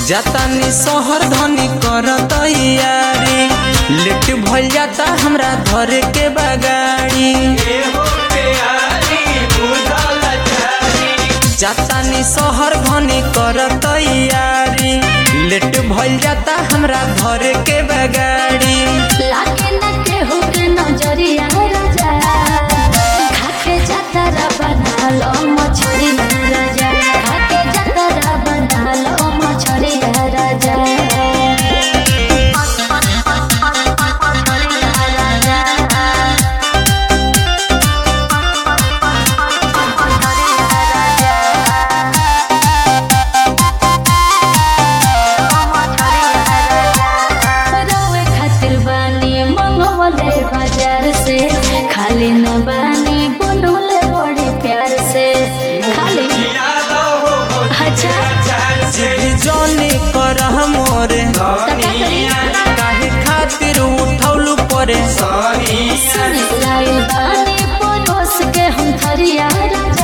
जातानी शहर धनी कर तैयारी लेट भइल जाता हमरा धरे के बगाड़ी जातानी शहर धनी कर तैयारी लेट भइल जाता हमरा धरे के बगाड़ी लागे न केहू के नजरिया राजा खाके जतरा बना लो मछरिया राजा खाके जतरा बना लो मछरिया राजा रउए खातिर बानी मंगवले बाजार से खाली न बानी बनौले बड़े प्यार से खाली अच्छा जिद जौनी करह मोरे काहे खातिर उठौलू परे सुन लाइल बानी परोस के हम थरिया राजा